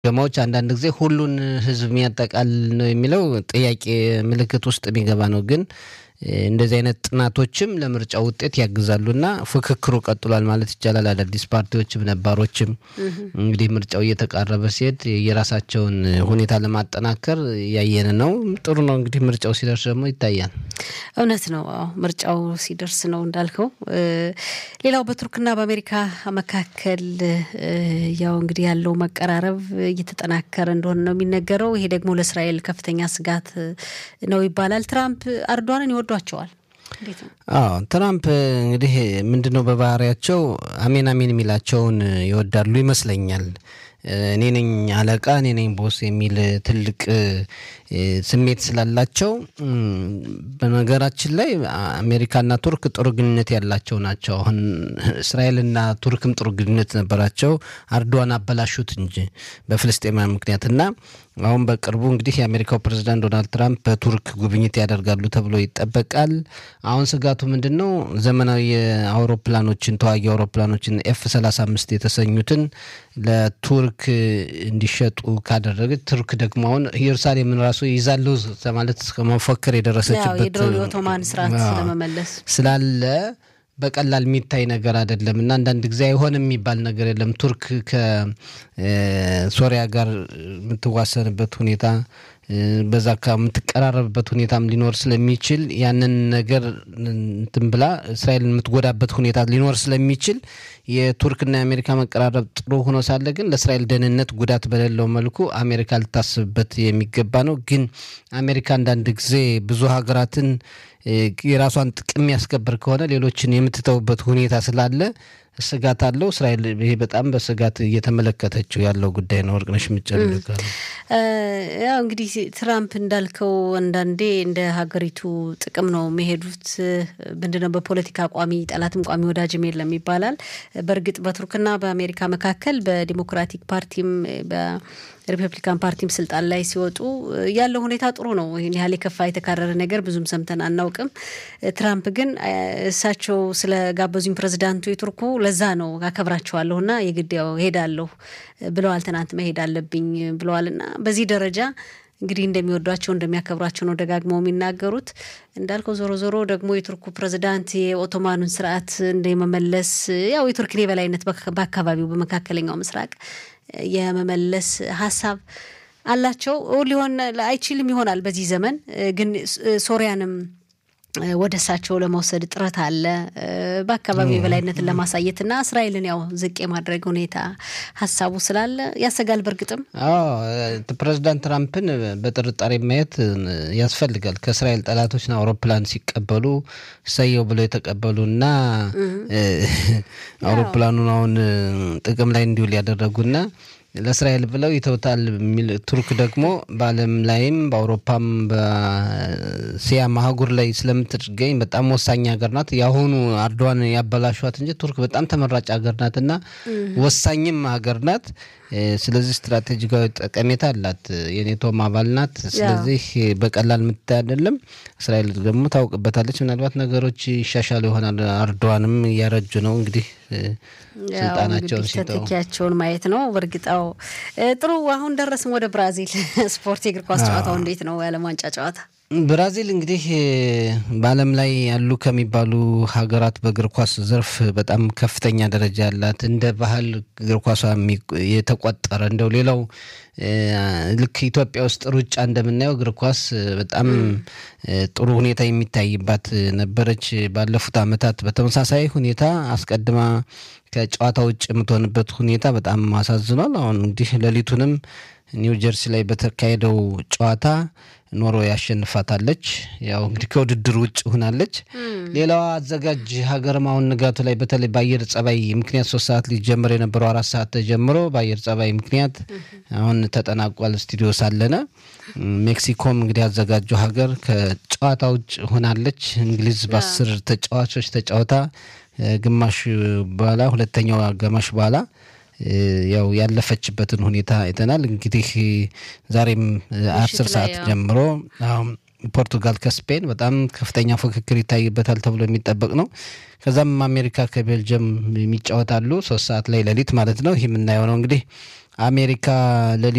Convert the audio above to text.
ገማዎች አንዳንድ ጊዜ ሁሉን ህዝብ የሚያጠቃል ነው የሚለው ጥያቄ ምልክት ውስጥ የሚገባ ነው። ግን እንደዚህ አይነት ጥናቶችም ለምርጫ ውጤት ያግዛሉና ፉክክሩ ቀጥሏል ማለት ይቻላል። አዳዲስ ፓርቲዎችም ነባሮችም እንግዲህ ምርጫው እየተቃረበ ሲሄድ የራሳቸውን ሁኔታ ለማጠናከር ያየን ነው። ጥሩ ነው እንግዲህ ምርጫው ሲደርስ ደግሞ ይታያል። እውነት ነው። አዎ ምርጫው ሲደርስ ነው እንዳልከው። ሌላው በቱርክና በአሜሪካ መካከል ያው እንግዲህ ያለው መቀራረብ እየተጠናከረ እንደሆነ ነው የሚነገረው። ይሄ ደግሞ ለእስራኤል ከፍተኛ ስጋት ነው ይባላል። ትራምፕ አርዷንን ይወዷቸዋል። አዎ ትራምፕ እንግዲህ ምንድነው በባህሪያቸው አሜን አሜን የሚላቸውን ይወዳሉ ይመስለኛል። እኔ ነኝ አለቃ እኔ ነኝ ቦስ የሚል ትልቅ ስሜት ስላላቸው በነገራችን ላይ አሜሪካና ቱርክ ጥሩ ግንኙነት ያላቸው ናቸው። አሁን እስራኤልና ቱርክም ጥሩ ግንኙነት ነበራቸው። አርዶዋን አበላሹት እንጂ በፍልስጤማውያን ምክንያት እና አሁን በቅርቡ እንግዲህ የአሜሪካው ፕሬዚዳንት ዶናልድ ትራምፕ በቱርክ ጉብኝት ያደርጋሉ ተብሎ ይጠበቃል። አሁን ስጋቱ ምንድን ነው? ዘመናዊ አውሮፕላኖችን ተዋጊ አውሮፕላኖችን ኤፍ 35 የተሰኙትን ለቱርክ እንዲሸጡ ካደረገች ቱርክ ደግሞ አሁን ኢየሩሳሌምን ራሱ ይዛለሁ ማለት እስከ መፎከር የደረሰችበት የድሮውን የኦቶማን ስርዓት ስለመመለስ ስላለ በቀላል የሚታይ ነገር አይደለም እና አንዳንድ ጊዜ አይሆንም የሚባል ነገር የለም። ቱርክ ከሶሪያ ጋር የምትዋሰንበት ሁኔታ በዛ የምትቀራረብበት ሁኔታም ሊኖር ስለሚችል ያንን ነገር እንትን ብላ እስራኤልን የምትጎዳበት ሁኔታ ሊኖር ስለሚችል የቱርክና የአሜሪካ መቀራረብ ጥሩ ሆኖ ሳለ ግን ለእስራኤል ደህንነት ጉዳት በሌለው መልኩ አሜሪካ ልታስብበት የሚገባ ነው። ግን አሜሪካ አንዳንድ ጊዜ ብዙ ሀገራትን የራሷን ጥቅም ያስከብር ከሆነ ሌሎችን የምትተውበት ሁኔታ ስላለ ስጋት አለው። እስራኤል ይሄ በጣም በስጋት እየተመለከተችው ያለው ጉዳይ ነው። ወርቅነሽ ምጨልቃ ያው እንግዲህ ትራምፕ እንዳልከው አንዳንዴ እንደ ሀገሪቱ ጥቅም ነው የሚሄዱት። ምንድነው በፖለቲካ ቋሚ ጠላትም ቋሚ ወዳጅም የለም ይባላል። በእርግጥ በቱርክና በአሜሪካ መካከል በዲሞክራቲክ ፓርቲም ሪፐብሊካን ፓርቲም ስልጣን ላይ ሲወጡ ያለው ሁኔታ ጥሩ ነው። ይህን ያህል የከፋ የተካረረ ነገር ብዙም ሰምተን አናውቅም። ትራምፕ ግን እሳቸው ስለጋበዙኝ ፕሬዚዳንቱ የቱርኩ ለዛ ነው አከብራቸዋለሁ እና የግድ ያው ሄዳለሁ ብለዋል። ትናንት መሄድ አለብኝ ብለዋል እና በዚህ ደረጃ እንግዲህ እንደሚወዷቸው እንደሚያከብሯቸው ነው ደጋግመው የሚናገሩት። እንዳልከው ዞሮ ዞሮ ደግሞ የቱርኩ ፕሬዚዳንት የኦቶማኑን ስርዓት እንደመመለስ ያው የቱርክን የበላይነት በአካባቢው በመካከለኛው ምስራቅ የመመለስ ሀሳብ አላቸው። ሊሆን አይችልም ይሆናል በዚህ ዘመን ግን ሶሪያንም ወደ እሳቸው ለመውሰድ ጥረት አለ። በአካባቢው የበላይነትን ለማሳየትና እስራኤልን ያው ዝቅ የማድረግ ሁኔታ ሀሳቡ ስላለ ያሰጋል። በእርግጥም ፕሬዚዳንት ትራምፕን በጥርጣሬ ማየት ያስፈልጋል። ከእስራኤል ጠላቶችን አውሮፕላን ሲቀበሉ ሰየው ብለው የተቀበሉና አውሮፕላኑን አሁን ጥቅም ላይ እንዲውል ያደረጉና ለእስራኤል ብለው ይተውታል የሚል ቱርክ ደግሞ በዓለም ላይም በአውሮፓም በሲያ ማህጉር ላይ ስለምትገኝ በጣም ወሳኝ ሀገር ናት። የአሁኑ አርዶዋን ያበላሿት እንጂ ቱርክ በጣም ተመራጭ ሀገር ናት እና ወሳኝም ሀገር ናት። ስለዚህ ስትራቴጂካዊ ጠቀሜታ አላት። የኔቶም አባል ናት። ስለዚህ በቀላል የምታይ አይደለም። እስራኤል ደግሞ ታውቅበታለች። ምናልባት ነገሮች ይሻሻሉ ይሆናል። አርዶዋንም እያረጁ ነው እንግዲህ ስልጣናቸውን ሲተው ተተኪያቸውን ማየት ነው። በእርግጣው ጥሩ። አሁን ደረስም ወደ ብራዚል ስፖርት የእግር ኳስ ጨዋታው እንዴት ነው? የዓለም ዋንጫ ጨዋታ ብራዚል እንግዲህ በዓለም ላይ ያሉ ከሚባሉ ሀገራት በእግር ኳስ ዘርፍ በጣም ከፍተኛ ደረጃ ያላት እንደ ባህል እግር ኳሷ የተቆጠረ እንደው ሌላው ልክ ኢትዮጵያ ውስጥ ሩጫ እንደምናየው እግር ኳስ በጣም ጥሩ ሁኔታ የሚታይባት ነበረች። ባለፉት ዓመታት በተመሳሳይ ሁኔታ አስቀድማ ከጨዋታ ውጭ የምትሆንበት ሁኔታ በጣም አሳዝኗል። አሁን እንግዲህ ሌሊቱንም ኒው ጀርሲ ላይ በተካሄደው ጨዋታ ኖርዌይ ያሸንፋታለች። ያው እንግዲህ ከውድድር ውጭ ሆናለች። ሌላዋ አዘጋጅ ሀገርም አሁን ንጋቱ ላይ በተለይ በአየር ጸባይ ምክንያት ሶስት ሰዓት ሊጀምር የነበረው አራት ሰዓት ተጀምሮ በአየር ጸባይ ምክንያት አሁን ተጠናቋል። ስቱዲዮ ሳለነ ሜክሲኮም እንግዲህ ያዘጋጁ ሀገር ከጨዋታ ውጭ ሆናለች። እንግሊዝ በአስር ተጫዋቾች ተጫውታ ግማሽ በኋላ ሁለተኛው አጋማሽ በኋላ ያው ያለፈችበትን ሁኔታ አይተናል። እንግዲህ ዛሬም አስር ሰዓት ጀምሮ ፖርቱጋል ከስፔን በጣም ከፍተኛ ፉክክር ይታይበታል ተብሎ የሚጠበቅ ነው። ከዛም አሜሪካ ከቤልጅየም የሚጫወታሉ ሶስት ሰዓት ላይ ሌሊት ማለት ነው። ይህ የምናየው ነው እንግዲህ አሜሪካ